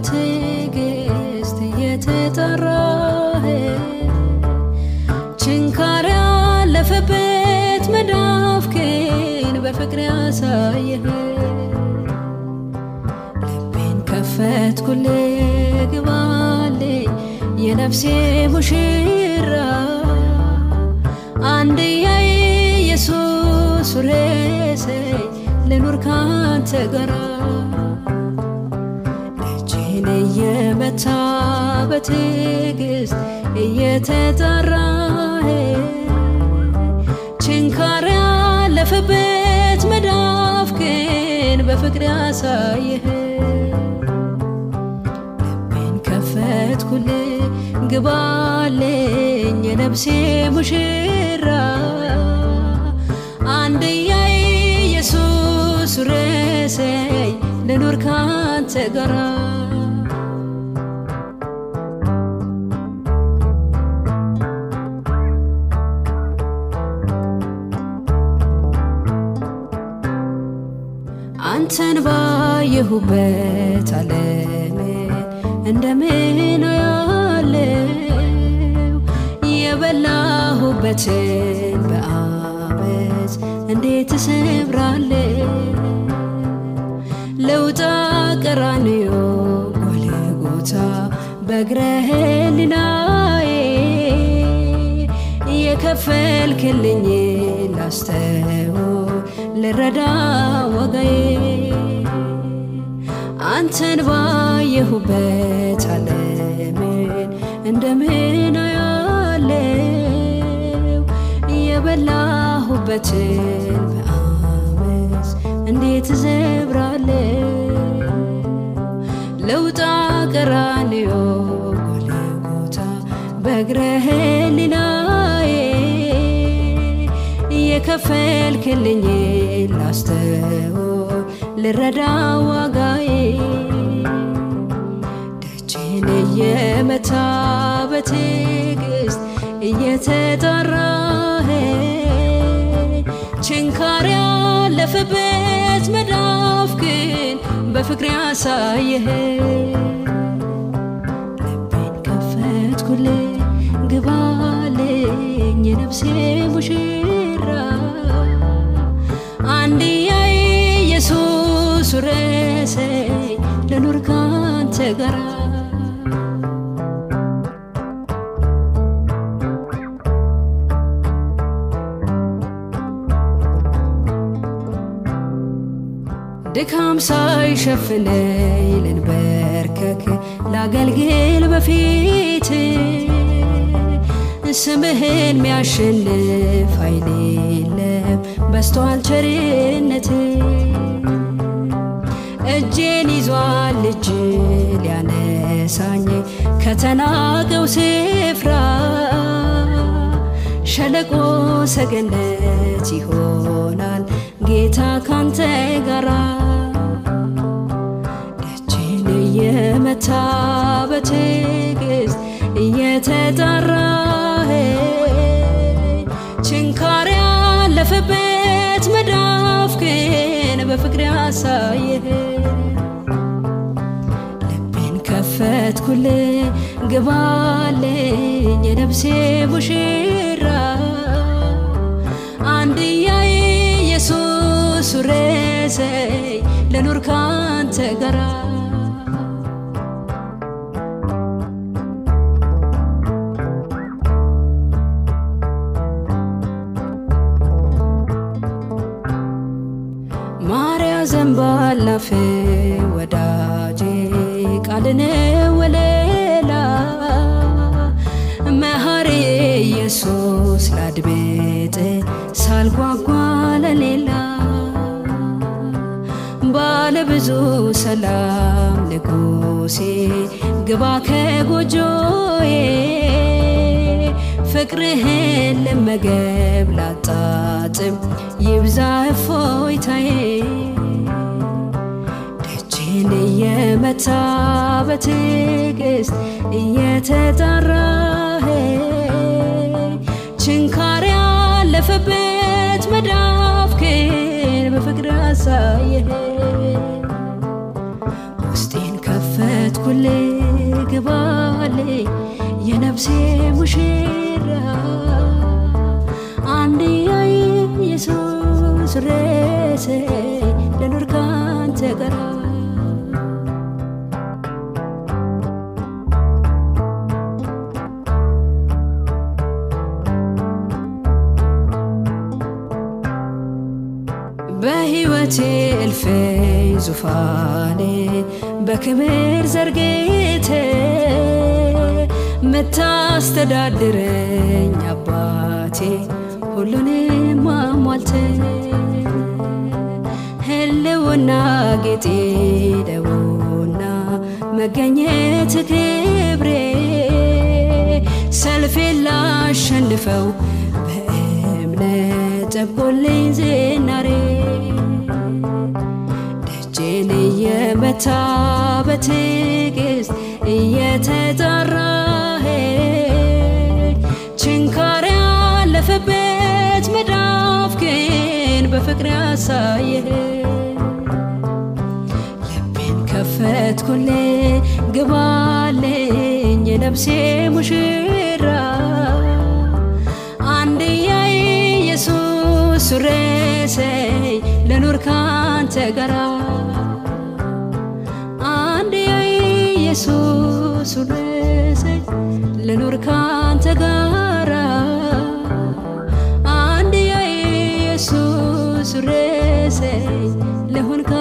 በትዕግስት እየተጠራህ ችንካር ያለፈበት መዳፍክን በፍቅር ያሳየህ ልቤን ከፈትኩልህ ግባልኝ የነፍሴ ሙሽራ አንድያ ኢየሱስ ሬሰይ ልኑር ካንተ ጋራ እጄን እየመታ በትዕግስት እየተጠራህ ችንካር ያለፈበት መዳፍክን በፍቅር ያሳየህ ልቤን ከፈትኩልህ ግባልኝ የነፍሴ ሙሽራ አንድያ ኢየሱስ ሬሰይ ልኑር ካንተ ጋራ አንተን ባየሁበት ዓለም እንደምን ያለው የበላሁበትን በአመት እንዴት እሰብራለሁ ለውጣ ቀራንዮ ጎልጎታ በእግረ ሕሊናዬ የከፈልክልኝ ላስተው ልረዳ ወጋዬ አንተን ባየሁበት ዓለምን እንደምን ያለው የበላሁበትን በአመፅ እንዴት ዘብራለው ለውጣ ቀራንዮ ጎልጎታ በእግረ ሕሊናዬ የከፈልክልኝ ላስተው ልረዳ ዋጋዬ ደጄን እየመታ በትዕግስት እየተጠራህ ችንካር ያለፈበት መዳፍክን በፍቅር ያሳየህ ልቤን ከፈትኩልህ ግባልኝ የነፍሴ ሙሽራ አንድያ ኢየሱስ ሬሰይ ልኑር ካንተ ጋራ ድካም ሳይሸፍነኝ ልንበርከክ ላገልግል በፊት ስምህን ሚያሸንፍ ኃይል የለም በስቷል ቸርነት እጄን ይዟል እጅ ሊያነሳኝ ከተናቀው ስፍራ ሸለቆ ሰገነት ይሆናል ጌታ ካንተ ጋራ ደጄን እየመታ በትዕግስት እየተጠራህ ችንካር ያለፈበት መዳፍክን በፍቅር ያሳየህ ልቤን ከፈትኩልህ ግባልኝ የነፍሴ ሙሽራ አንድያ ኢየሱስ ሬሰይ ልኑር ካንተ ጋራ ማርያ ዘንባላፍ ወዳጄ ቃልን ወለላ መሐሪ ኢየሱስ ላድምጥ ሳልጓጓ ለሌላ ባለ ብዙ ሰላም ንጉሴ ግባ ከጎጆዬ ፍቅርህን ልመገብ ላጣጥም ይብዛ እፎይታዬ ደጄን እየመታ በትዕግስት እየተጠራህ ችንካር ያለፈበት መዳፍክን በፍቅር አሳየህ ውስጤን ከፈትኩል የነፍሴ ሙሽራ አንድያ ኢየሱስ ሬሴ ልኑር ካንተ ጋራ በሕይወቴ እልፍኝ ዙፋኔ በክብር ዘርግቴ ምታስተዳድረኝ አባቴ ሁሉንም አሟልተ ህልውና ጌጤ ደውና መገኘት ክብሬ ሰልፌን ላሸንፈው በእምነት ጠብቆልኝ ዝናሬ ደጄን እየመታ በትዕግስት እየተጣራህ ችንካር ያለፈበት መዳፍ ግን በፍቅር ያሳየህ ልቤን ከፈትኩል ግባልኝ የነፍሴ ሙሽራ አንድያ ኢየሱስ ሱሬሰይ ልኑር ካንተ ጋራ አንድያ ኢየሱስ ሱሬሰይ ልኑር ካንተ ጋራ አንድያ ኢየሱስ ሱሬሰይ ልሁን